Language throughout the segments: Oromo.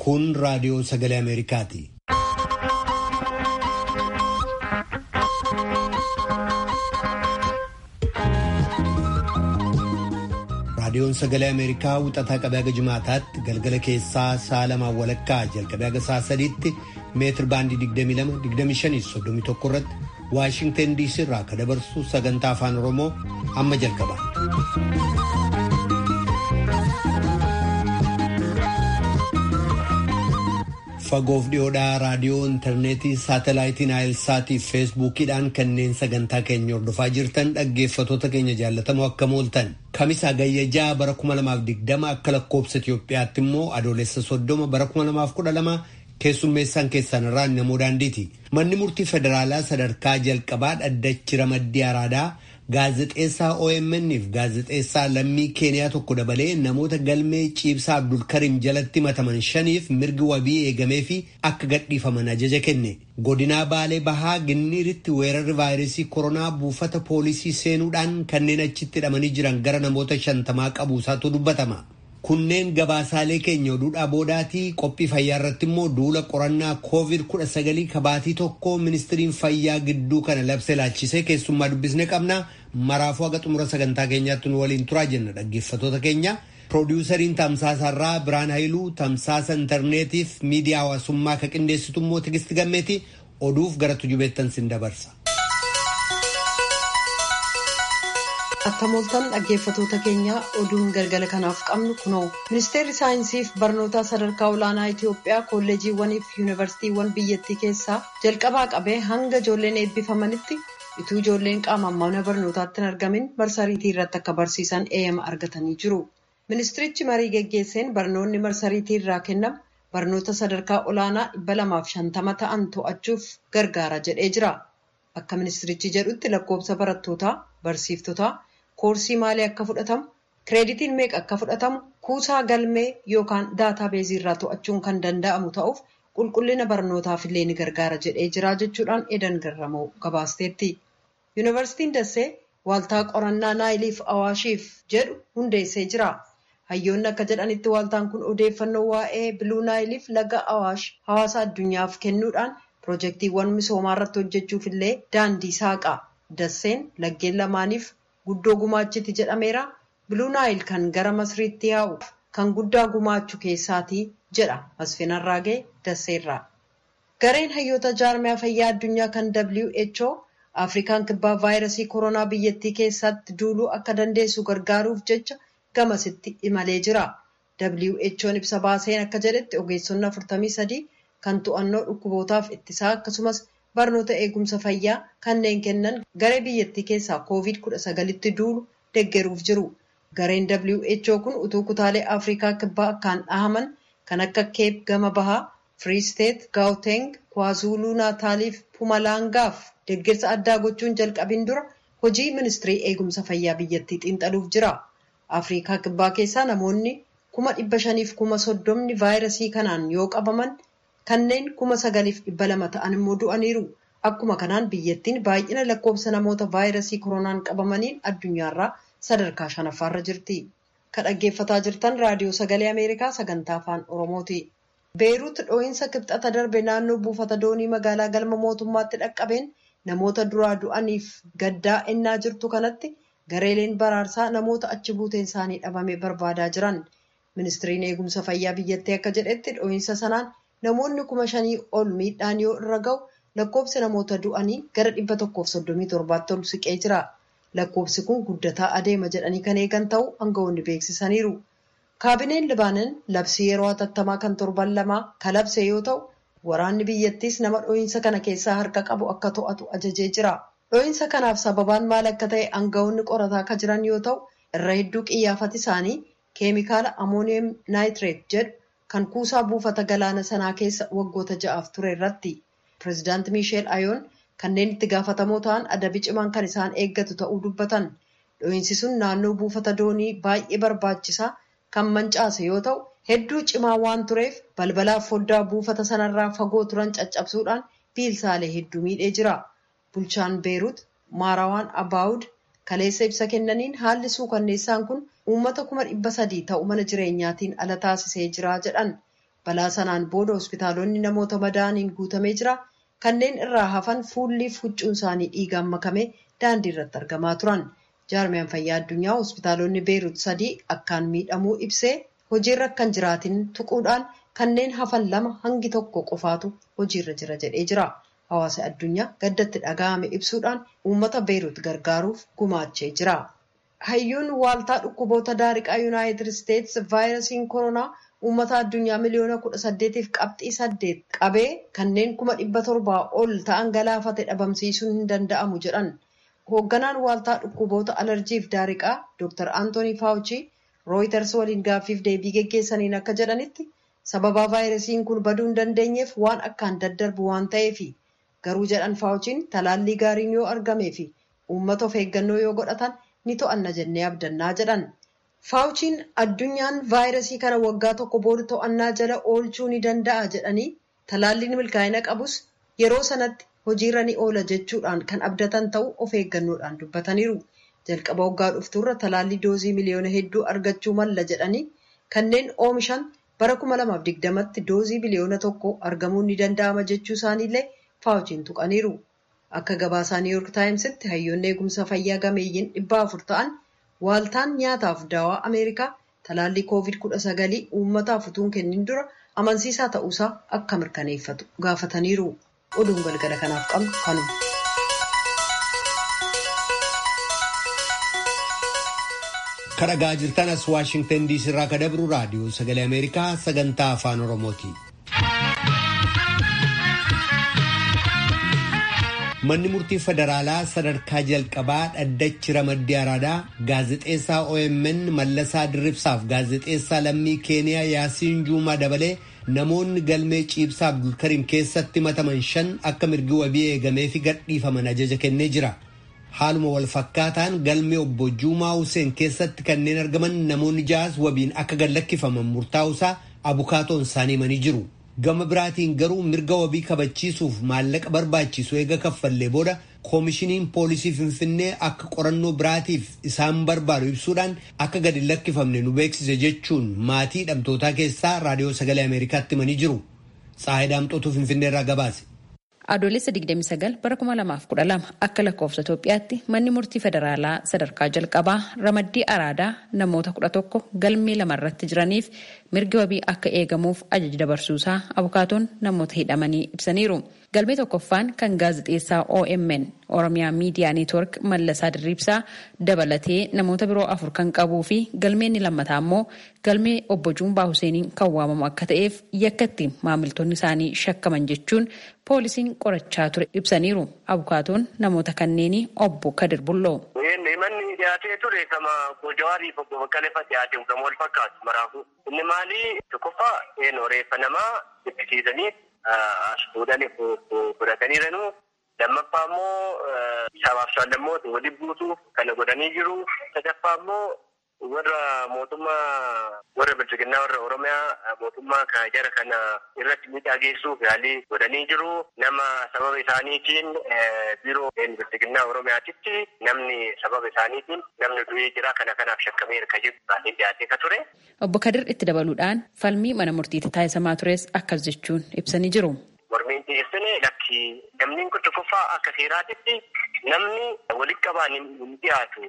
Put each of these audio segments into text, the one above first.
Kun raadiyoo sagalee Ameerikaati. Raadiyoon sagalee Ameerikaa wixataa qabee haga jimaataatti galgala keessaa sa'a lamaan walakkaa jalqabee haga sa'a sadiitti meetir baandii 22-25-31 irratti Waashinten DC irraa akka dabarsu sagantaa afaan Oromoo amma jalqaba. Fagoof dhiyoodhaa raadiyoo intarneetii saatalaayitii naayilsaatii fi feesbuukiidhaan kanneen sagantaa keenya hordofaa jirtan dhaggeeffatoota keenya jaallatamoo akkam ooltan. Kamisaa gayyajaa bara 2020 akka lakkoobsa Itoophiyaatti immoo adoolessa soddoma bara 2012 keessummeessaan keessan irraa namoo daandiiti. Manni murtii federaalaa sadarkaa jalqabaa dhaddachi ramaddii araadaa gaazexeessaa OMN fi gaazexeessaa lammii keeniyaa tokko dabalee namoota galmee ciibsaa Abdulkarim jalatti mataman shaniif mirgi wabii eegamee fi akka gadhiifaman ajaja kenne. Godinaa Baalee Bahaa Ginniiritti weerarri vaayirasii koronaa buufata poolisii seenuudhaan kanneen achitti hidhamanii jiran gara namoota shantamaa qabuusaatu dubbatama. Kunneen gabaasaalee keenya oduudhaa boodaatii qophii fayyaa irratti immoo duula qorannaa COVID-19 kabaatii tokko ministiriin fayyaa gidduu kana labse laachisee keessummaa dubbisne qabna. Maraafuu haga xumura sagantaa keenyaatti nu waliin turaa jenna dhaggeeffatoota keenya. Piroodyusariin Tamsaasarraa Biraan Hayiluu Tamsaasa intarneetiif miidiyaa hawaasummaa ka qindeessitu immoo Tigisti Gammeeti oduuf gara tujubeettan sin dabarsa. Akka mooltan dhaggeeffatoota keenya oduun galgala kanaaf qabnu kunoo ministeerri saayinsiif barnoota sadarkaa olaanaa Itoophiyaa kolleejiiwwanii fi yuunivarsiitiiwwan biyyattii keessaa jalqabaa qabee hanga ijoolleen eebbifamanitti ituu ijoolleen qaamaan mana barnootaatti hin argamin marsariitii irratti akka barsiisan eeyyama argatanii jiru. Ministirichi marii geggeesseen barnoonni marsariitii irraa kennamu barnoota sadarkaa olaanaa dhibba lamaaf shantama ta'an to'achuuf gargaara jedhee jira. Akka ministirichi jedhutti lakkoobsa barattootaa, barsiiftotaa, koorsii maalii akka fudhatamu, kireeditiin meeqa akka fudhatamu, kuusaa galmee yookaan daataa beezii irraa to'achuun kan danda'amu ta'uuf qulqullina barnootaaf illee ni gargaara jedhee jira jechuudhaan edan garramoo gabaasteetti. Yuunivarsiitiin Dassee waaltaa qorannaa Naayiliif Awaashiif jedhu hundeessee jira. Hayyoonni akka jedhanitti waaltaan kun odeeffannoo waa'ee biluu Naayiliif laga Awaash hawaasa addunyaaf kennuudhaan piroojeektiiwwan misoomaa irratti hojjechuuf illee daandii saaqa. Dasseen laggeen lamaaniif guddoo gumaachiti jedhameera. Biluu Naayil kan gara Masriitti yaa'u kan guddaa gumaachu keessaatii jedha Masfin Arraagee Dasseerraa. Gareen hayyoota jaarmiyaa fayyaa addunyaa kan WHO Afrikaan kibbaa vaayirasii koronaa biyyattii keessatti duuluu akka dandeessu gargaaruuf jecha gamasitti imalee jira. WHO'n ibsa baaseen akka jedhetti ogeessonni 43 kan to'annoo dhukkubootaaf ittisaa akkasumas barnoota eegumsa fayyaa kanneen kennan garee biyyattii keessaa COVID-19tti duulu deggeruuf jiru. Gareen WHO kun utuu kutaalee Afrikaa kibbaa akkaan dhahaman kan akka Keep gama bahaa, Free State, Gauteng, KwaZulu Naataaliif Pumalangaaf deeggarsa addaa gochuun jalqabiin dura hojii ministirii eegumsa fayyaa biyyattii xiinxaluuf jira. Afrikaa kibbaa keessaa namoonni kuma dhibba shaniif kuma soddomni vaayirasii kanaan yoo qabaman kanneen kuma sagaliif dhibba lama ta'an immoo du'aniiru. Akkuma kanaan biyyattiin baay'ina lakkoofsa namoota vaayirasii koronaan qabamaniin addunyaarraa sadarkaa shanaffaarra jirti. Kan dhaggeeffataa jirtan raadiyoo sagalee Ameerikaa sagantaa afaan Oromooti. Beeruut dhoo'insa kibxata darbe naannoo buufata doonii magaalaa galma mootummaatti dhaqqabeen namoota duraa du'aniif gaddaa ennaa jirtu kanatti gareeleen baraarsaa namoota achi buuteen isaanii dhabame barbaadaa jiran. Ministiriin eegumsa fayyaa biyyattii akka jedhetti dhoo'insa sanaan namoonni kuma shanii ol miidhaan yoo irra ga'u lakkoofsi namoota du'anii gara dhibba tokkoof soddomii torbaatti ol siqee jira. Lakkoofsi kun guddataa adeema jedhanii kan eegan ta'uu aangawoonni beeksisaniiru. Kaabineen Libaanan labsii yeroo hatattamaa kan torban lamaa kalabse yoo ta'u, waraanni biyyattiis nama dhoo'insa kana keessaa harka qabu akka to'atu ajajee jira. Dhoo'insa kanaaf sababaan maal akka ta'e aangawoonni qorataa akka jiran yoo ta'u, irra hedduu qiyyaafati isaanii keemikaala amooniyam naayitireet jedhu kan kuusaa buufata galaana sanaa keessa waggoota ja'aaf ture irratti. Pireezidaanti Miisheel Ayoon kanneen itti gaafatamoo ta'an adabi cimaan kan isaan eeggatu ta'uu dubbatan. Dhoo'insi sun naannoo buufata doonii baay'ee barbaachisaa kan mancaase yoo ta'u, hedduu cimaa waan tureef balbalaaf foddaa buufata sanarraa fagoo turan caccabsuudhaan biilsaalee hedduu miidhee jira. Bulchaan Beerut Maarawaan Abaawud kaleessa ibsa kennaniin haalli suukanneessaan kun uummata kuma dhibba sadii ta'u mana jireenyaatiin ala taasisee jira jedhan. balaa sanaan booda hospitaalonni namoota madaa'aniin guutamee jira kanneen irraa hafan fuulliif huccuun isaanii dhiigaan makamee daandii irratti argamaa turan jaarmiyaan fayyaa addunyaa hospitaalonni beerut sadii akkaan miidhamuu ibsee hojiirra akkan jiraatin tuquudhaan kanneen hafan lama hangi tokko qofaatu hojiirra jira jedhee jira hawaasa addunyaa gaddatti dhaga'ame ibsuudhaan uummata beerut gargaaruuf gumaachee jira. hayyuun waaltaa dhukkuboota daariqaa yuunaayitid isteetsi vaayirasiin koronaa uummata addunyaa miliyoona kudha saddeetiif qabxii saddeet qabee kanneen kuma dhibba torbaa ol ta'an galaafate dhabamsiisuun hin danda'amu jedhan hoogganaan waaltaa dhukkuboota alarjiif daariqaa dr antoonii faawuchii rooyiters waliin gaaffiif deebii geggeessaniin akka jedhanitti sababaa vaayirasiin kun baduu hin dandeenyeef waan akkaan daddarbu waan ta'eefi garuu jedhan faawuchiin talaallii gaariin yoo argamee fi uummata of eeggannoo yoo godhatan ni to'anna jennee abdannaa jedhan faawuchiin addunyaan vaayirasii kana waggaa tokko booda to'annaa jala oolchuu ni danda'a jedhanii talaalliin milkaa'ina qabus yeroo sanatti hojiirra ni oola jechuudhaan kan abdatan ta'uu of eeggannoodhaan dubbataniiru jalqaba waggaa dhuftuurra talaallii doozii miliyoona hedduu argachuu malla jedhanii kanneen oomishan bara 2020tti doozii biliyoona tokko argamuun ni danda'ama jechuu isaaniillee faawuchiin tuqaniiru. akka gabaasaa niiwuork taayimsitti hayyoonni eegumsa fayyaa gameeyyiin dhibba afur ta'an waaltaan nyaataaf daawaa ameerikaa talaallii koovid kudha sagalii uummataaf utuu hin kennin dura amansiisaa ta'uusaa akka mirkaneeffatu gaafataniiru oduun galgala kanaaf qabnu kanuma. kadhagaa jirtan as waashingtan diisii irraa ka dabru raadiyoo sagalee ameerikaa sagantaa afaan oromooti. manni murtii federaalaa sadarkaa jalqabaa dhaddachi ramaddii araadaa gaazexeessaa omn mallasaa dirribsaaf gaazexeessaa lammii keeniyaa yaasiin juumaa dabalee namoonni galmee ciibsaa abdulkariim keessatti mataman shan akka mirgi wabii eegameefi gadhiifaman ajaja kennee jira haaluma wal fakkaataan galmee obbo juumaa huseen keessatti kanneen argaman namoonni ja'as wabiin akka gadlakkifaman murtaa'usaa abukaatoon isaanii himanii jiru. gama biraatiin garuu mirga wabii kabachiisuuf maallaqa barbaachisu eega kaffallee booda koomishiniin poolisii finfinnee akka qorannoo biraatiif isaan barbaadu ibsuudhaan akka gadi lakkifamne nu beeksise jechuun maatii hidhamtootaa keessaa raadiyoo sagalee ameerikaatti himanii jiru saayidaamxootuu finfinnee irraa gabaase. Adoolessa 29 bara 2012 akka lakkoofsa Itoophiyaatti manni murtii federaalaa sadarkaa jalqabaa ramaddii araadaa namoota 11 galmee lamarratti jiraniif mirgi wabii akka eegamuuf ajaja dabarsuusaa abukaatoon namoota hidhamanii ibsaniiru. Galmee tokkoffaan kan gaazexeessaa OMN Oromiyaa Miidiyaa Neetwork Mallasaa Dirriibsaa dabalatee namoota biroo afur kan qabuu fi galmeen lammataa immoo galmee obbo Juumbaa Huseeniin kan waamamu akka ta'eef yakkatti maamiltoonni isaanii shakkaman jechuun poolisiin qorachaa ture ibsaniiru. Abukaatoon namoota kanneenii obbo Kadir Bulloo. Manni dhiyaatee ture kama Jawaariif obbo Baqqaleefa dhiyaate kan wal fakkaatu maraafu. Inni maali tokkoffaa reeffa namaa jibbisiisanii as fuudhanii fudhataniiranu. Lammaffaa immoo sabaaf saallammoota wali buusuuf kana godhanii jiru. Sadaffaa immoo warra mootummaa warra bilchiginnaa warra Oromiyaa mootummaa jara kana irratti miidhaa geessuuf yaalii godhanii jiru. Nama sababa isaaniitiin biiroo bilchiginnaa Oromiyaatitti namni sababa isaaniitiin namni du'ee jira kana kanaaf shakkamee hirka jiru baay'ee dhiyaatee ka ture. Obbo Kadir itti dabaluudhaan falmii mana murtiitti taasisamaa tures akkas jechuun ibsanii jiru. Mormiin dhiyeessine lakki namni kun tokkoffaa akka seeraatitti namni walitti qabaan hin dhiyaatu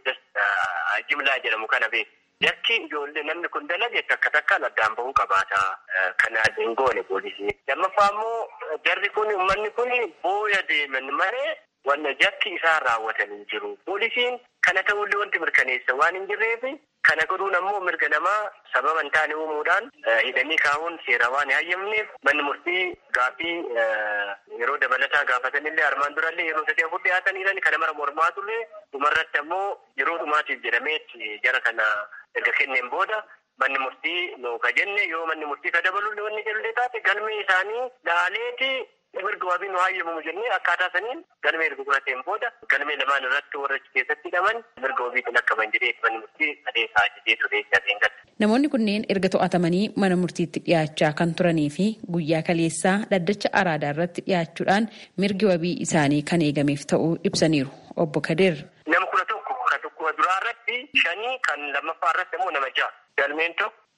jimlaa jedhamu kana beeku. Yakki ijoollee namni kun dalage takka takkaan addaan bahuu qabaata. Kana hin goone poolisii. Lammaffaa immoo jarri kun uummanni kun booya deeman malee wanna jakki isaan raawwatanii jiru. Poolisiin kana ta'ullee wanti mirkaneessa waan hin jirreef kana godhuun ammoo mirga namaa sababa hin taane uumuudhaan hidhanii kaa'uun seera waan hin hayyamneef manni murtii gaaffii yeroo dabalataa gaafatanillee armaan durallee yeroo sadii afur dhiyaataniiran kana mara mormaatullee dhumarratti ammoo yeroo dhumaatiif jedhameetti jara kana erga kenneen booda manni murtii nu ka jenne yoo manni murtii ka dabalullee wanni jedhullee taate galmee isaanii laaleeti mirga wabii nu hayyamamu jennee akkaataa saniin galmee erga fudhateen booda galmee lamaan irratti warra keessatti hidhaman mirga wabiitiin akkaman jedhee manni murtii adeemaa jedhee ture jabeen galte. Namoonni kunneen erga to'atamanii mana murtiitti dhiyaachaa kan turanii fi guyyaa kaleessaa dhaddacha araadaa irratti dhiyaachuudhaan mirgi wabii isaanii kan eegameef ta'uu ibsaniiru. Obbo Kadir. Nama kudha tokko kan tokko duraa irratti shanii kan lammaffaa irratti immoo nama ja'a. Galmeen tokko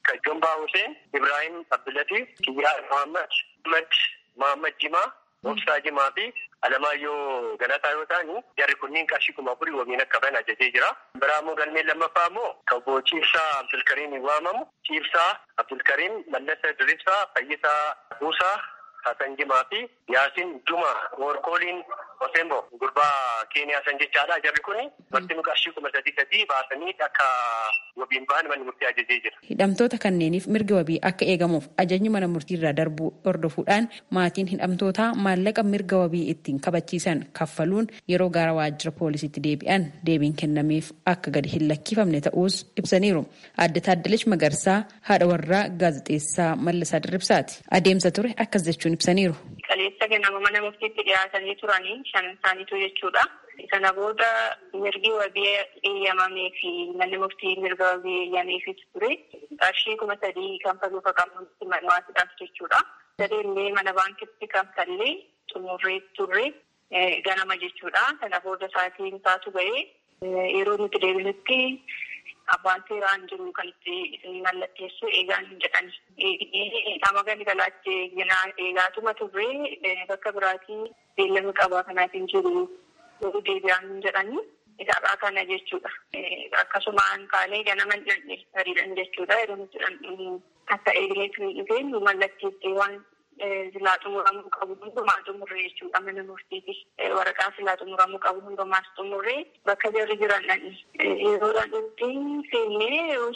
Jombaa Huseen, Ibrahim Abdulatif, Kiyyaa Mohammad, Ahmad Mohammad Jimaa, Obsaa Jimaa fi Alamaayyoo Galataa yoo ta'ani jarri kunniin qarshii kuma afurii waliin akka bahan ajajee jira. Biraa immoo galmeen lammaffaa immoo kaboo Ciibsaa Abdulkariim waamamu. Ciibsaa Abdulkariim Mallasa Diribsaa Fayyisaa Buusaa Hasan Jimaa fi Yaasin Juma Workooliin Osembo gurbaa Keeniyaa san jechaadha. Jarri kuni marti qarshii kuma sadii sadii baasanii akka wabiin bahan manni murtii ajajee jira. Hidhamtoota kanneeniif mirga wabii akka eegamuuf ajajni mana murtii irraa darbuu hordofuudhaan maatiin hidhamtootaa maallaqa mirga wabii ittiin kabachiisan kaffaluun yeroo gara waajjira poolisiitti deebi'an deebiin kennameef akka gadi hin lakkifamne ta'uus ibsaniiru. Adde Taaddalech Magarsaa haadha warraa gaazexeessaa Mallasaa Dirribsaati. Adeemsa ture akkas jechuun ibsaniiru. Qaleessa ganama mana murtiitti dhiyaatanii turanii shan isaaniitu jechuudha. Sana booda mirgi wabii eeyyamamee fi manni murtii mirga wabii eeyyameefis ture. Qarshii kuma sadii kanfaluu qaqqabutti manuwaasiidhaaf jechuudha. Sadeellee mana baankitti kanfallee xumurree turre ganama jechuudha. Sana booda sa'aatiin isaatu ba'ee yeroo nuti deebinutti abbaan seeraan jiru kan itti mallatteessu eegaan jedhani. Nama gadi galaatti eegaatuma turre bakka biraatii beellama qabaa kanaatiin jiru deebi'aan jedhani. Isaadhaa kana jechuudha. Akkasumaan kaanee ganama hiriiran jechuudha. Yeroo nuti akka eegaleetu dhufee nu mallatteessee waan silaa xumuramuu qabu hundumaa xumurree jechuudha mana murtiiti. Waraqaa silaa xumuramuu qabu hundumaas xumurree bakka jarri jiran dhaqni. Yeroo dhaqnutti seennee yeroo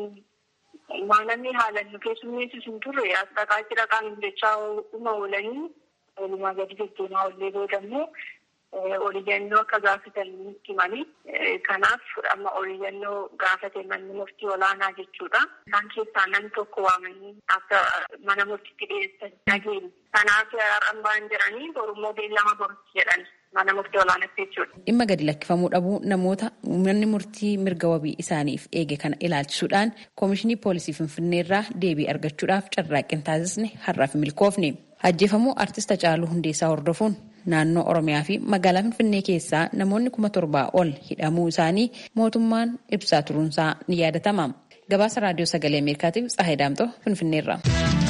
seennu maalamni haalan nu keessummeessus hin turre as dhaqaa jira qaama jechaa dhuma oolanii walumaa gadi deddeemaa ollee boodammoo oliyyannoo akka gaafatan nutti himanii kanaaf amma oliyyannoo gaafate manni murtii olaanaa jechuudha. Isaan keessaa namni tokko waamanii akka mana murtiitti dhiyeessan dhageenya. Kanaaf har'an ba'an jedhanii borummoo beellama borutti jedhan mana murtii olaanaatti jechuudha. Dhimma gadi lakkifamuu dhabuu namoota manni murtii mirga wabii isaaniif eege kana ilaalchisuudhaan koomishinii poolisii Finfinnee irraa deebii argachuudhaaf carraaqqii taasisne har'aaf milkoofne. Ajjeefamuu artista Hacaaluu Hundeessaa hordofuun naannoo Oromiyaa fi magaalaa Finfinnee keessaa namoonni kuma torbaa ol hidhamuu isaanii mootummaan ibsaa turuunsaa ni yaadatama. Gabaasa Raadiyoo Sagalee Ameerikaatiif Tsahayi Daamtoo Finfinneerra.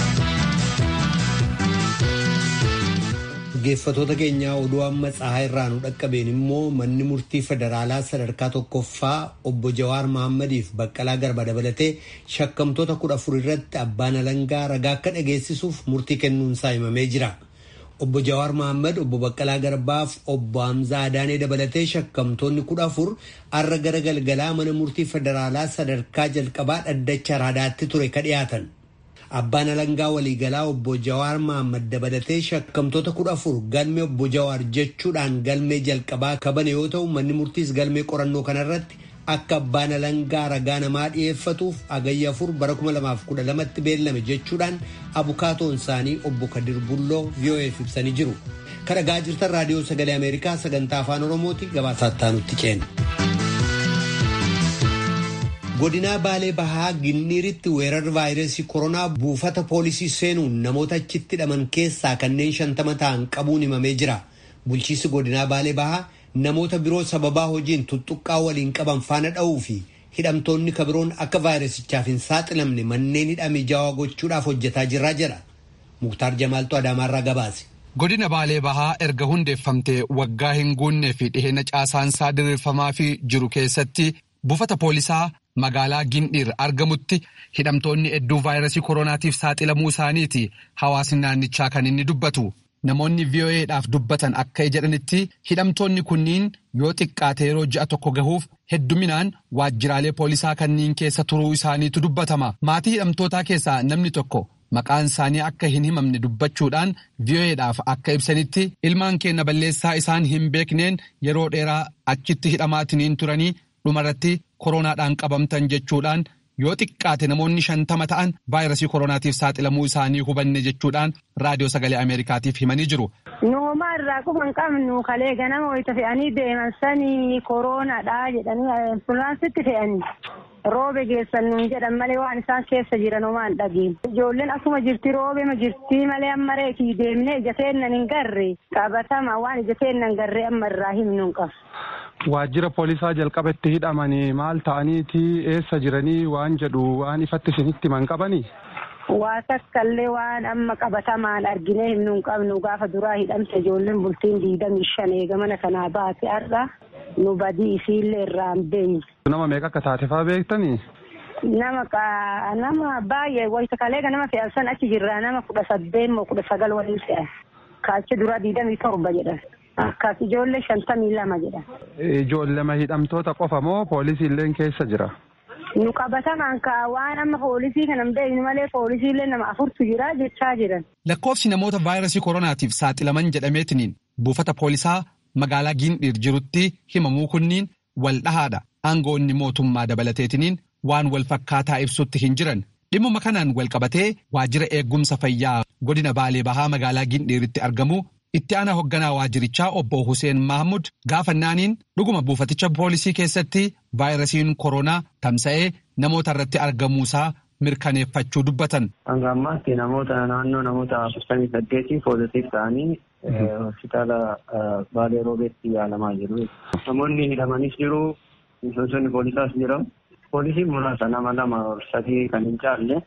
Dhaggeeffattoota keenyaa oduu amma tsahaa irraa nu dhaqqabeen immoo manni murtii federaalaa sadarkaa tokkoffaa obbo Jawaar Mahaammadiif Baqqalaa Garba dabalatee shakkamtoota kudha afur irratti abbaan alangaa ragaa akka dhageessisuuf murtii kennuunsaa himamee jira. Obbo Jawaar Mahaammad obbo Baqqalaa Garbaaf obbo Hamzaa Adaanee dabalatee shakkamtoonni kudha afur har'a gara galgalaa mana murtii federaalaa sadarkaa jalqabaa dhaddacha raadaatti ture ka dhiyaatan. Abbaan alangaa waliigalaa obbo Jawaar Mahaammad dabalatee shakkamtoota kudha afur galmee obbo Jawaar jechuudhaan galmee jalqabaa kabane yoo ta'u manni murtiis galmee qorannoo kanarratti akka abbaan alangaa ragaa namaa dhiyeeffatuuf agayya afur bara 2012tti beellame jechuudhaan abukaatoon isaanii obbo Kadir Bulloo VOA'f ibsanii jiru. Kan dhagaa jirtan raadiyoo sagalee Ameerikaa sagantaa afaan Oromooti gabaasaa nutti ceena. godinaa baalee bahaa ginniiritti weerarri vaayirasii koronaa buufata poolisii seenuun namoota achitti hidhaman keessaa kanneen shantama ta'an qabuun himamee jira bulchiisi godinaa baalee bahaa namoota biroo sababaa hojiin tuttuqqaa waliin qaban faana dha'uu fi hidhamtoonni kabiroon akka vaayirasichaaf hin saaxilamne manneen hidhame jaawaa gochuudhaaf hojjetaa jirraa jedha muktaar jamaaltu adaamaarraa gabaase. godina baalee bahaa erga hundeeffamtee waggaa hin guunnee fi dhiheenya caasaansaa diriirfamaa fi jiru keessatti buufata poolisaa magaalaa Gindhiir argamutti hidhamtoonni hedduun vaayirasii koronaatiif saaxilamuu isaaniiti hawaasni naannichaa kan inni dubbatu. Namoonni VOA'dhaaf dubbatan akka jedhanitti hidhamtoonni kunniin yoo xiqqaate yeroo ji'a tokko gahuuf hedduminaan waajjiraalee poolisaa kanneen keessa turuu isaaniitu dubbatama. Maatii hidhamtootaa keessaa namni tokko maqaan isaanii akka hin himamne dubbachuudhaan VOA'dhaaf akka ibsanitti ilmaan keenya balleessaa isaan hin beekneen yeroo dheeraa achitti hidhamaatiniin turanii dhumarratti koronaadhaan qabamtan jechuudhaan yoo xiqqaate namoonni shantama ta'an vaayirasii koronaatiif saaxilamuu isaanii hubanne jechuudhaan raadiyoo sagalee ameerikaatiif himanii jiru. Nooma irraa kuma hin qabnu kalee ganama wayita fe'anii deeman sanii koronaadhaa jedhanii ambulaansitti fe'anii. Roobe geessan nuun jedhan malee waan isaan keessa jiran homaan dhageen. Ijoolleen akkuma jirti roobema jirti malee amma reetii deemnee ija keennan hin garre qabatama waan ija keennan garree amma irraa himnu hin qabu. waajjira poolisaa jalqaba itti hidhamanii maal ta'aniiti eessa jiranii waan jedhu waan ifatti isinitti himan qabanii. Waa takkaallee waan amma qabatamaan arginee himnu hin qabnu gaafa duraa hidhamte ijoolleen bultiin diidamii shan eegamana kanaa baate har'a nu badii isiillee irraa hin beeyne. Nama meeqa akka taate fa'aa beektanii? Nama nama baay'ee wayita kaleega nama fe'an san achi jirraa nama kudha saddeet moo kudha sagal waliin fe'an. Kaachi duraa diidamii torba jedhan. Akkas ijoollee shantamii lama jedhan. Ijoollema hidhamtoota qofa moo poolisiilleen keessa jira? Nu qabatamaan kaa waan amma poolisii kana hin beeknu malee poolisiillee nama afurtu jira jechaa jiran. Lakkoofsi namoota vaayirasii koronaatiif saaxilaman jedhameetiniin buufata poolisaa magaalaa Gindhiir jirutti himamuu kunniin wal dhahaadha. Aangoonni mootummaa dabalateetiniin waan wal fakkaataa ibsutti hin jiran. Dhimmuma kanaan wal qabatee waajjira eegumsa fayyaa godina Baalee Bahaa magaalaa Gindhiiritti argamu itti aanaa hoogganaa waajjirichaa obbo Hussein Mahmud gaafannaaniin dhuguma buufaticha poolisii keessatti vaayirasiin koronaa tamsa'ee namoota irratti argamuusaa mirkaneeffachuu dubbatan. Hanga ammaatti namoota naannoo namoota afurtamii saddeetii poozitiif ta'anii hospitaala Baalee Roobeetti yaalamaa jiru. Namoonni hidhamanis jiru. Miseensonni poolisaas jira. Poolisiin muraasa nama lama sadii kan hin caalle.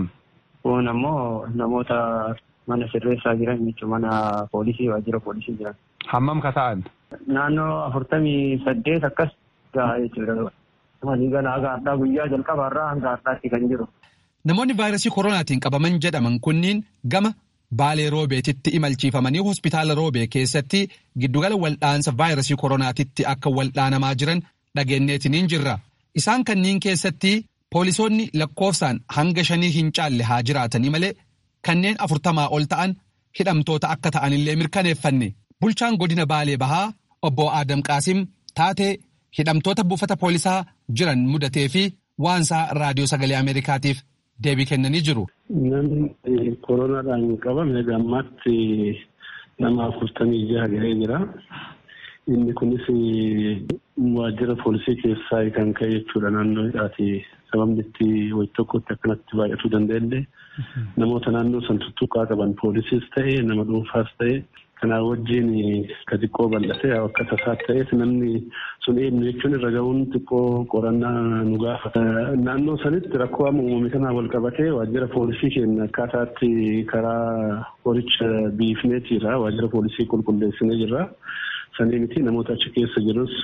Kun ammoo namoota mana sirreessaa jiran jechuun mana poolisii waajjira poolisii jiran. Hammam ka ta'an? Naannoo afurtamii saddeet akkas gahaa jechuudha. Waliigala haga har'aa guyyaa jalqabaarraa hanga har'aatti kan jiru. Namoonni vaayirasii koronaatiin qabaman jedhaman kunniin gama Baalee Roobeetitti imalchiifamanii hospitaala Roobee keessatti giddugala waldhaansa vaayirasii koronaatitti akka waldhaanamaa jiran dhageenyeetiniin jirra. Isaan kanniin keessatti poolisoonni lakkoofsaan hanga shanii hin caalle haa jiraatanii malee kanneen afurtamaa ol ta'an hidhamtoota akka ta'anillee mirkaneeffanne. Bulchaan godina Baalee Bahaa obbo Adam Qaasim taatee hidhamtoota buufata poolisaa jiran mudatee fi waansaa raadiyoo sagalee Ameerikaatiif deebii kennanii jiru. Namni koronaadhaan qabame gammaatti nama afurtamii jaha gahee jira. Inni kunis waajjira poolisii keessaa kan ka'e jechuudha naannoo hidhaati. Sababni itti wayi tokkotti akkanatti baay'atuu danda'ellee namoota naannoo san tuttuqaa qaban poolisiis ta'e nama dhuunfaas ta'e kanaa wajjin ka xiqqoo bal'ate akka tasaa ta'eef namni sun eenyu jechuun irra ga'uun xiqqoo qorannaa nu gaafata. Naannoo sanitti rakkoo amma uumame kanaa wal qabatee waajjira poolisii keenya akkaataatti karaa qoricha biifneetiira waajjira poolisii qulqulleessinee jirra. Sanii miti namoota achi keessa jirus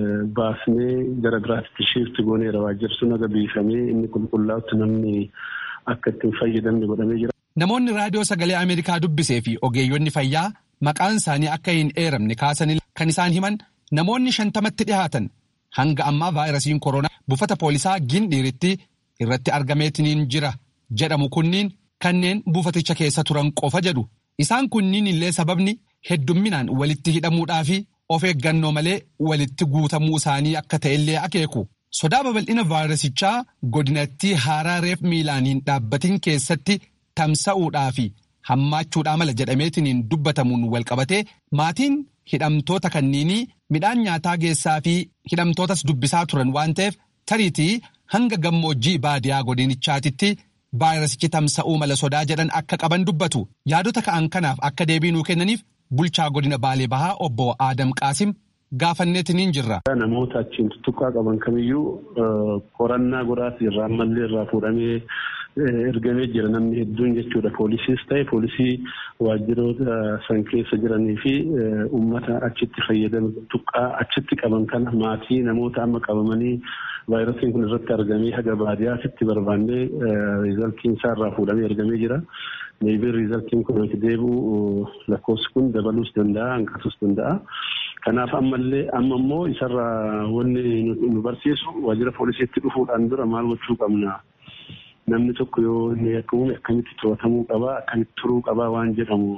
baasnee gara biraatti shiifti gooneera waajjirri sun aga biifamee inni qulqullaa'utti namni akka ittiin fayyadamne godhamee jira. Namoonni raadiyoo sagalee Ameerikaa dubbisee fi ogeeyyonni fayyaa maqaan isaanii akka hin eeramne kaasanii kan isaan himan namoonni shantamatti dhihaatan hanga ammaa vaayirasiin koronaa buufata poolisaa gindhiiritti irratti argameetiniin jira jedhamu kunniin kanneen buufaticha keessa turan qofa jedhu. Isaan kunniin illee sababni heddumminaan walitti hidhamuudhaa fi of eeggannoo malee walitti guutamuu isaanii akka ta'ellee akeeku. Sodaa babal'ina vaayirasichaa godinattii haaraa reef miilaan hin dhaabbatin keessatti tamsa'uudhaa fi hammaachuudhaa mala jedhameetiniin dubbatamuun walqabatee maatiin hidhamtoota kanniinii midhaan nyaataa geessaa fi hidhamtootas dubbisaa turan waan ta'eef tariitii hanga gammoojjii baadiyaa godinichaatitti vaayirasichi tamsa'uu mala sodaa jedhan akka qaban dubbatu yaadota ka'an kanaaf akka deebii nuu kennaniif bulchaa godina baalee bahaa obbo Adam Qaasim gaafanneetiniin jirra. Namoota achiin tuttuqqaa qaban kamiyyuu qorannaa godhaati irraa ammallee irraa fuudhamee ergamee jira namni hedduun jechuudha. Poolisiis ta'e poolisii waajjiroota san keessa jiranii fi uummata achitti fayyadamu tuttuqqaa achitti qaban kana maatii namoota amma qabamanii vaayirasiin kun irratti argamee haga baadiyyaatti barbaannee riizaltiin isaa irraa fuudhamee ergamee jira. Meebii riizaltiin kun itti deebi'u lakkoofsi kun dabaluus danda'a hanqatuus danda'a. Kanaaf ammallee amma immoo isarraa wanni nu barsiisu waajjira poolisiitti dhufuudhaan dura maal gochuu qabna. Namni tokko yoo inni akka uume akkamitti to'atamuu qabaa akkamitti turuu qabaa waan jedhamu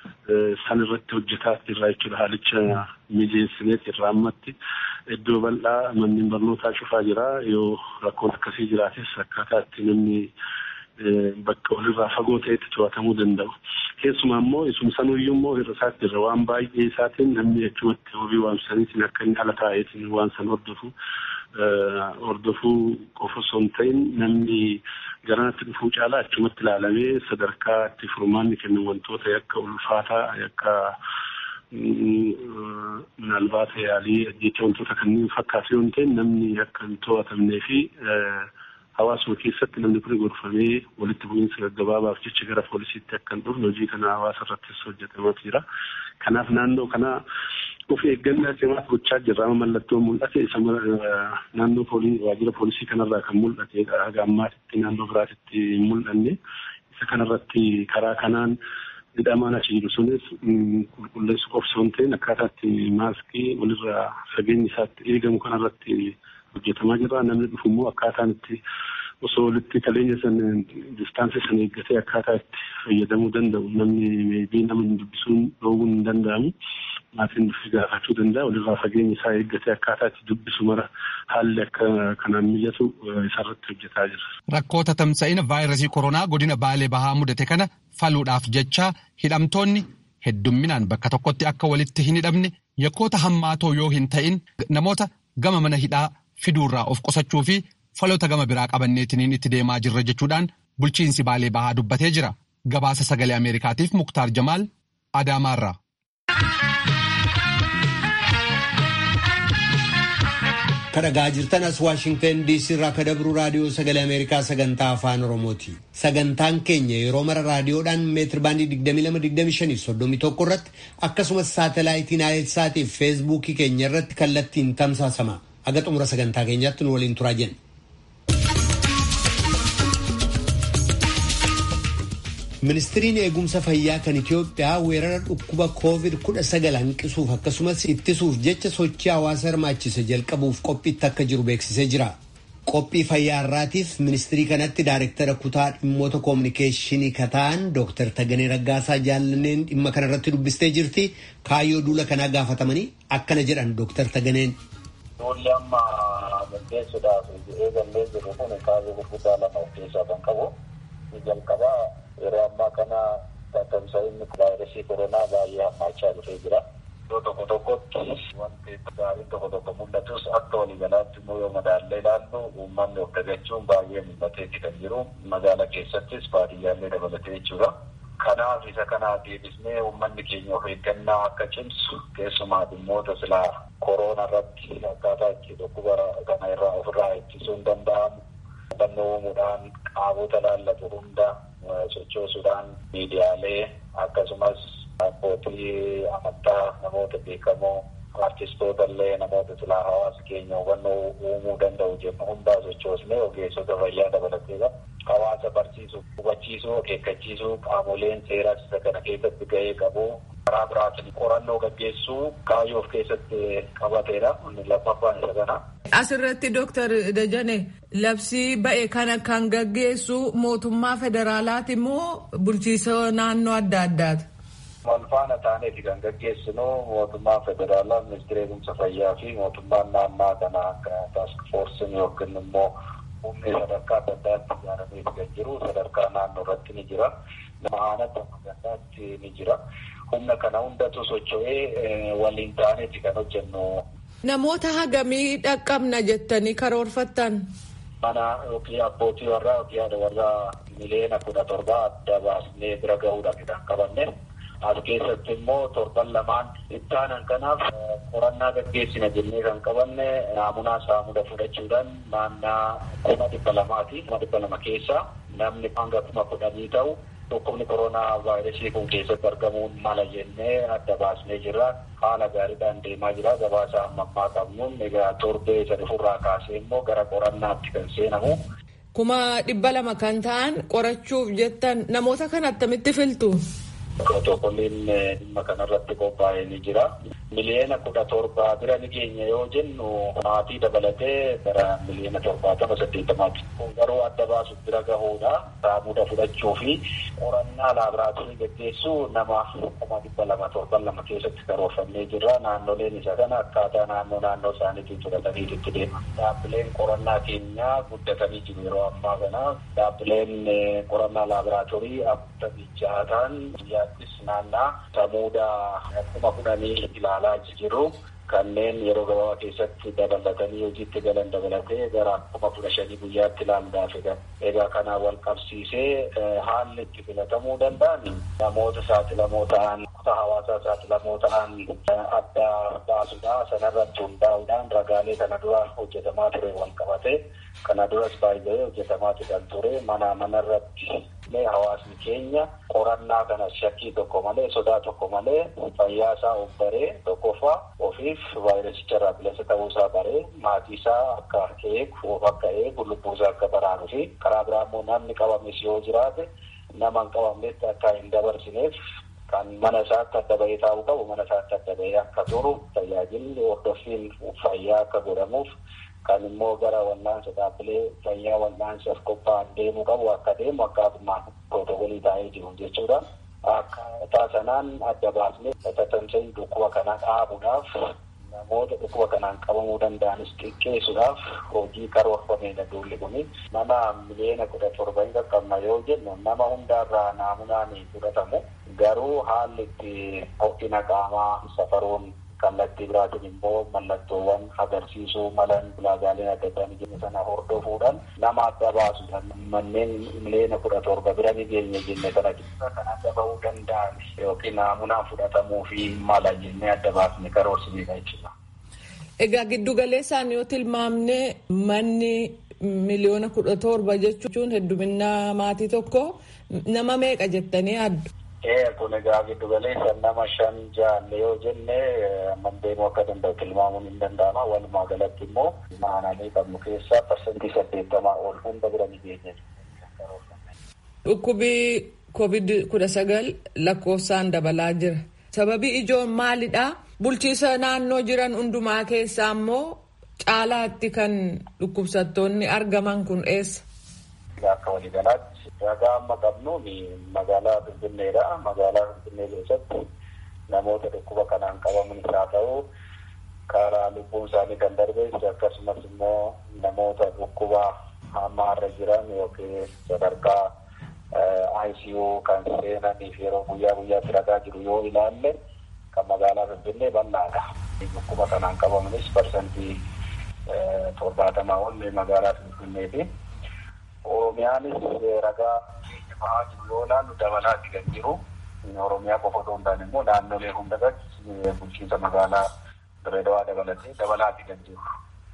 san irratti hojjetaa irraa jechuudha haalicha mijeessineet irraa ammatti iddoo bal'aa manneen barnootaa cufaa jira yoo rakkoon akkasii jiraates akkaataa itti namni bakka walirraa fagoo ta'etti to'atamuu danda'u. Keessumaa immoo isuma sanuyyuu immoo irra isaatti irra waan baay'ee isaatiin namni achumatti horii waamsaniitiin akka inni ala taa'eetiin waan san hordofu hordofuu qofa osoo hin ta'in namni garanatti dhufuu caalaa achumatti ilaalamee sadarkaa itti furmaanni kennu wantoota yakka ulfaataa yakka Minaalbaat yaalii jecha wantoota kanneen fakkaatu yoo ta'e namni akka hin to'atamnee fi hawaasuma keessatti namni kun gorfamee walitti bu'iinsa gaggabaabaaf jecha gara poolisiitti akka hin dhufne hojii kana hawaasa irrattis hojjetamaa jira. Kanaaf naannoo kana of eeggannaa cimaa gochaa jirra. Amma mallattoo mul'ate isa naannoo waajjira poolisii kanarraa kan mul'ate haga ammaatitti naannoo biraatitti hin mul'anne. Isa kanarratti karaa kanaan hidhamaan achi jiru sunis qulqulleessu qofsoo hin ta'in akkaataatti maaskii walirraa fageenyi isaatti eegamu kanarratti hojjetamaa jira. Namni dhufu immoo akkaataan itti osoo walitti kaleenya san distaansii san eeggatee akkaataa itti fayyadamuu danda'u namni meebii nama hin dubbisuun dhoowwuun hin danda'amu. Maatiin dhufee gaafachuu danda'a. Walirraa fageenya isaa eeggatee akkaataa itti dubbisu mara haalli akka kanaan mijatu isarratti hojjetaa jira. Rakkoota tamsa'ina vaayirasii koronaa godina Baalee Bahaa mudate kana faluudhaaf jecha hidhamtoonni heddumminaan bakka tokkotti akka walitti hin hidhamne yakkoota hammaatoo yoo hin ta'in namoota gama mana hidhaa fiduurraa of qusachuu fi faloota gama biraa qabanneetiniin itti deemaa jirra jechuudhaan bulchiinsi Baalee Bahaa dubbatee jira. Gabaasa sagalee Ameerikaatiif Muktaar Jamaal Adaamaarraa. kadhagaa jirtan as waashingtan diisii irraa ka dabru raadiyoo sagalee ameerikaa sagantaa afaan oromooti sagantaan keenya yeroo mara raadiyoodhaan meetir baandii 2225 irratti akkasumas saatalaayitii naayilsaatii fi feesbuukii keenya irratti kallattiin tamsaasama aga xumura sagantaa keenyaatti nu waliin turaa jenna. ministiriin eegumsa fayyaa kan Itiyoophiyaa weerara dhukkuba COVID-19 hanqisuuf akkasumas ittisuuf jecha sochii hawaasa hirmaachise jalqabuuf qophiitti akka jiru beeksisee jira. Qophii fayyaa irraatiif ministirii kanatti daayirektara kutaa dhimmoota koominikeeshinii kataan Dr. Taganee Raggaasaa Jaallanneen dhimma kanarratti dubbistee jirti. Kaayyoo duula kanaa gaafatamanii akkana jedhan Dr. Taganeen. Duulli amma gaggeessuudhaaf eegallee jiru kun kaayyoo gurguddaa lama of keessaa kan qabu. Jalqabaa yeroo ammaa kana tamsa'inni vaayirasii koronaa baay'ee hammaachaa dhufee jira. Iddoo tokko tokkotti wanti gaariin tokko tokko mul'atus akka waliigalaatti immoo yoo madaallee ilaallu uummanni of dagachuun baay'ee mul'ateetti kan jiru. Magaala keessattis baadiyyaallee dabalatee jechuudha. Kanaaf isa kana deebisnee uummanni keenya of eeggannaa akka cimsu keessumaa dhimmoota silaa koroona irratti akkaataa itti dhukkuba kana irraa ofirraa ittisuun danda'amu. Hubannoo uumuudhaan qaamota laallatu hunda sochoosuudhaan miidiyaalee akkasumas abbootii amantaa namoota beekamoo artistoota illee namoota silaa hawaasa keenya hubannoo uumuu danda'u jennu hundaa sochoosnee ogeessota fayyaa dabalateedha. Hawaasa barsiisuu, hubachiisuu, akeekkachiisuu qaamoleen seeraa isa kana keessatti gahee qabu. Karaa biraatiin qorannoo gaggeessuu kaayyoo of keessatti qabateedha. Lammaffaan isa kana. Asirratti Dooktar Dajane labsii ba'e kana kan gaggeessu mootummaa federaalaati moo bulchiisa naannoo adda addaati? Wal faana taaneeti kan gaggeessinu mootummaa federaalaa ministeera eegumsa fayyaa fi mootummaan naannoo kana akka taask foorsiin yookiin immoo humni sadarkaa adda addaatti ijaaramee kan jiru sadarkaa naannoo irratti ni jira. Aanatti adda addaatti ni jira. Humna kana hundatu socho'ee waliin taaneeti kan hojjennu. Namoota hagamii dhaqqabna jettanii karoorfattan? Mana yookiin abbootii warraa yookiin haadha warraa miliyoona kudha torbaa adda baasnee bira gahuudhaan kan qabanne. As keessatti immoo torban lamaan ittaanan kanaaf qorannaa gaggeessina jennee kan qabanne naamunaa saamuda fudhachuudhaan naannaa kuma dhibba lamaati. Kuma dhibba lama keessaa namni hanga kuma kudhanii ta'u dhukkubni koronaa vaayirasii kun keessatti argamuun mala jennee adda baasnee jirra. Haala gaariidhaan deemaa jira. Gabaasa amma ammaa qabnuun egaa torbee isa dhufurraa kaasee immoo gara qorannaatti kan seenamu. Kuma dhibba lama kan ta'an qorachuuf jettan namoota kan attamitti filtu? Protokoliin dhimma kanarratti qophaa'ee ni jira. Miliyoona kudha torba bira ni geenya yoo jennu maatii dabalatee gara miliyoona torbaatama saddeettamaati. Kun garuu adda baasuuf bira gahuudha. Saamuda fudhachuu fi qorannaa laaboraatoorii gaggeessuu nama kuma dhibba lama torban lama keessatti karoorfannee jirra. Naannoleen isa kana akkaataa naannoo naannoo isaaniitiin fudhatanii itti deema. Dhaabbileen qorannaa keenyaa guddatanii jiru yeroo ammaa kana. Dhaabbileen qorannaa laaboraatoorii afurtamii jaha ta'an biyyaattis naannaa samuuda kuma kudhanii ilaalaa jiru. Kanneen yeroo gabaabaa keessatti dabalatanii hojiitti galan dabalatee gara kuma kudha shanii guyyaatti ilaaluudhaaf egaa. Egaa kana wal qabsiisee haalli itti filatamuu danda'an namoota saaxilamoo ta'an kutaa hawaasaa saaxilamoo ta'an adda baasuuf baasuudha sanarratti hundaa'uudhaan ragaalee kana dura hojjetamaa ture wal qabate kana duras baay'ee hojjetamaa kan ture mana manarratti hawaasni keenya qorannaa kana shakkii tokko malee sodaa tokko malee fayyaa isaa of baree tokkoffaa ofiif vaayirasicharraa bilisa ta'uusaa baree maatii isaa akka eegu of akka eegu lubbuusaa akka baraaruu fi karaa biraa immoo namni qabames yoo jiraate nama hin qabamnetti akka hin dabarsineef kan mana isaatti adda bahee taa'uu qabu mana isaatti adda bahee akka turu tajaajilli hordoffiin fayyaa akka godhamuuf kan immoo gara wal'aansa dhaabbilee fayyaa wal'aansaaf qophaa'an deemuu qabu akka deemu akkaatumaan pirootokolii taa'ee jiru jechuudha. Akkaataa sanaan adda baasnee tatamsa'in dhukkuba kana dhaabuudhaaf namoota dhukkuba kanaan qabamuu danda'anis xiqqeessuudhaaf hojii karoorfameedha duulli kuni nama miliyoona kudha torba hin qaqqabna yoo jennu nama hundaarraa naamunaan fudhatamu garuu haalli itti ho'ina qaamaa safaruun kallattii biraatiin immoo mallattoowwan agarsiisuu malan ulaagaaleen adda addaa ni jenne sana hordofuudhaan nama adda baasuudhaan manneen miliyoona kudha torba bira ni geenye jenne kana keessa kan adda bahuu danda'an yookiin naamunaan fudhatamuu fi mala jennee adda baasne karoorsineedha jechuudha. Egaa giddu galeessaan yoo tilmaamne manni miliyoona kudha torba jechuun heddumina maatii tokko nama meeqa jettanii addu? kun egaa giddu galeessa nama shan jaanne yoo jenne mandeemuu akka danda'u tilmaamuun hin danda'ama walumaa galatti immoo maanaalee qabnu keessaa parsantii saddeettamaa ol hunda bira ni geenye. Dhukkubi covid kudha sagal lakkoofsaan dabalaa jira. Sababii ijoon maalidha? Bulchiisa naannoo jiran hundumaa keessaa immoo caalaatti kan dhukkubsattoonni argaman kun eessa? Akka waliigalaatti ragaa amma qabnuun magaalaa Finfinneedha. Magaalaa Finfinnee keessatti namoota dhukkuba kanaan qabamanis haa ta'u karaa lubbuun isaanii kan darbees akkasumas immoo namoota dhukkuba hammaarra jiran yookiin sadarkaa ICU kan seenaniif yeroo guyyaa guyyaatti ragaa jiru yoo ilaalle kan magaalaa Finfinnee bal'aadha. Dhukkuba kanaan qabamanis parsantii torbaatamaa ol magaalaa Finfinneeti. Oromiyaanis ragaa bahaa jiru yoo ilaallu dabalaatti kan jiru. Oromiyaa qofa otoo hin taane immoo naannolee hundarratti bulchiinsa magaalaa Dirreedawaa dabalatee dabalaatti kan jiru.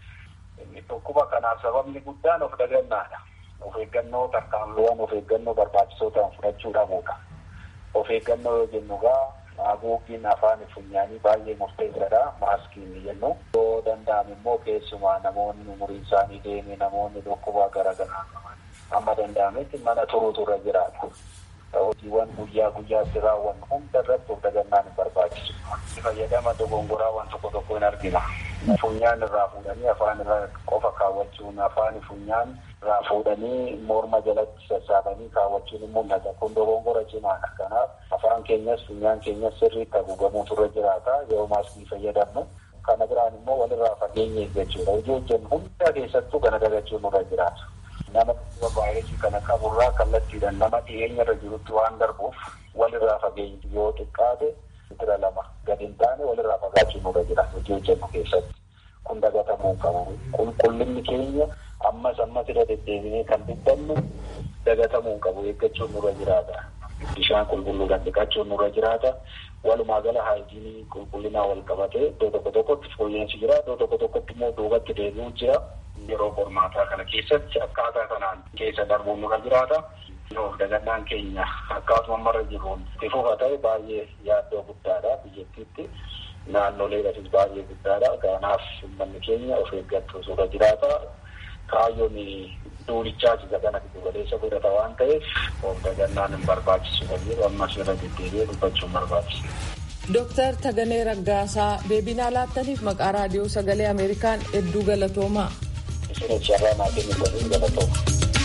Dhukkuba kanaaf sababni guddaan of dagannaadha. Of eeggannoo tarkaanfiiwwan of eeggannoo barbaachisoo ta'an fudhachuu dhabuudha. Of eeggannoo yoo jennu gaa haguuggiin afaan funyaanii baay'ee murteessaadha. Maaskiin jennu. Yoo danda'ame immoo keessumaa namoonni umuriin isaanii deeme namoonni dhukkuba garaagaraa qaban amma danda'ametti mana turuutu irra jiraata. Hojiiwwan guyyaa guyyaatti raawwannu hunda irratti of dagannaan hin barbaachisu. Fayyadama dogongoraa waan tokko tokko hin argina. Funyaan irraa fuudhanii afaan irra qofa kaawwachuun afaan funyaan irraa fuudhanii morma jalatti sassaabanii kaawwachuun hin mul'ata. Kun dogongora cimaadha. Kanaaf afaan keenyas funyaan keenyas sirriitti haguugamuutu irra jiraata. Yoo maaskii fayyadamnu. Kana biraan immoo walirraa fageenya eeggachuudha. Hojii hojjennu hunda keessattuu kana dagachuun irra jiraata. nama dhukkuba vaayirasii kana qaburraa kallattiidhaan nama dhiyeenya irra jirutti waan darbuuf walirraa fageenyi yoo xiqqaate meetira lama gadi hin taane walirraa fagaachuun nurra jira hojii hojjennu keessatti kun dagatamuu qabu qulqullinni keenya ammas ammas irra deddeebinee kan dubbannu dagatamuu qabu eeggachuun nurra jiraata bishaan qulqulluudhaan dhiqachuun nurra jiraata walumaa gala haayijiinii qulqullinaa wal qabatee iddoo tokko tokkotti fooyyeensi jira iddoo tokko tokkotti immoo duubatti deebi'uu jira yeroo qormaataa kana keessatti akkaataa kanaan keessa darbuun nurra jiraata. Of dagannaan keenya akkaatuma marra jiruun itti fufa ta'e baay'ee yaaddoo guddaadha biyyattiitti. Naannoleedhafis baay'ee guddaadha. Kanaaf uummanni keenya of eeggachuu irra jiraata. Kaayyoon duulichaas isa kana giddu galeessa godhata waan ta'eef of dagannaan hin barbaachisu kan jedhu ammas irra deddeebi'ee dubbachuun barbaachisa. Dooktar Taganee Raggaasaa deebinaa laattaniif maqaa raadiyoo sagalee Ameerikaan hedduu galatoomaa. Isinis carraa maatiin hin galatooma.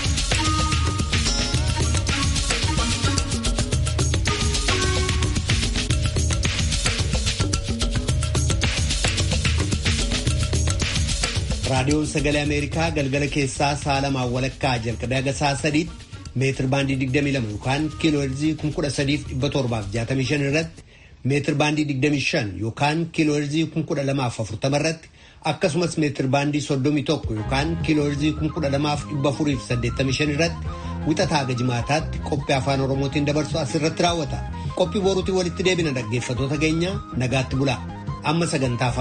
raadiyoon sagalee ameerikaa galgala keessaa sa'a lamaan walakkaa jalqabee haga sa'a sadiitti meetir baandii 22 yookaan kiiloo heerzii 13765 irratti meetir baandii 25 yookaan kiiloo heerzii 12040 irratti akkasumas meetir baandii 31 yookaan kiiloo heerzii 12485 irratti wixataa haga jimaataatti qophii afaan oromootiin dabarsu asirratti raawwata qophii boruutiin walitti deebina dhaggeeffatoota keenya nagaatti bulaa amma sagantaa